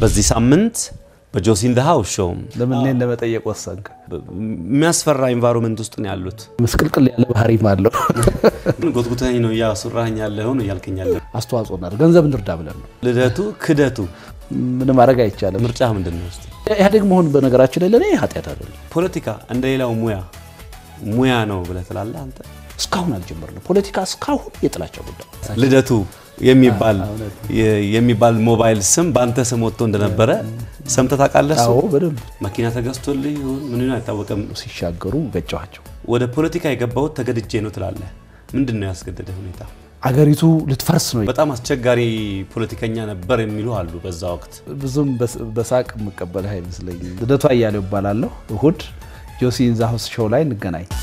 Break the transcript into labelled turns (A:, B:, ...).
A: በዚህ ሳምንት በጆሲን ዘ ሃውስ ሾው
B: ለምን እኔን ለመጠየቅ ወሰንክ?
A: የሚያስፈራ ኢንቫይሮንመንት ውስጥ ነው ያሉት።
B: ምስቅልቅል ያለ ባህሪም አለው።
A: ጎትጉተኝ ነው እያስወራኸኝ ያለኸው ነው እያልከኝ ያለ
B: አስተዋጽኦ እናድርግ፣ ገንዘብ እንርዳ ብለን ነው።
A: ልደቱ ክደቱ
B: ምንም ማድረግ አይቻልም።
A: ምርጫ ምንድን ነው? እስኪ
B: ኢህአዴግ መሆን በነገራችን ላይ ለእኔ ኃጢአት አይደለም።
A: ፖለቲካ እንደ ሌላው ሙያ ሙያ ነው ብለህ ትላለህ አንተ።
B: እስካሁን አልጀመርንም። ፖለቲካ እስካሁን የጥላቻ ጉዳይ
A: ልደቱ የሚባል የሚባል ሞባይል ስም በአንተ ስም ወጥቶ እንደነበረ ሰምተህ ታውቃለህ? እሱ
B: አዎ፣ በደንብ
A: መኪና ተገዝቶልህ ይሁን ምን ይሁን አይታወቅም።
B: ሲሻገሩ ገጨኋቸው።
A: ወደ ፖለቲካ የገባሁት ተገድጄ ነው ትላለህ። ምንድን ነው ያስገደደ ሁኔታ?
B: አገሪቱ ልትፈርስ ነው።
A: በጣም አስቸጋሪ ፖለቲከኛ ነበር የሚሉ አሉ። በዛ ወቅት
B: ብዙም በሳቅ የምቀበልህ አይመስለኝም። ልደቱ አያሌው እባላለሁ። እሁድ ጆሲ ኢን ዘ ሃውስ ሾው ላይ እንገናኝ።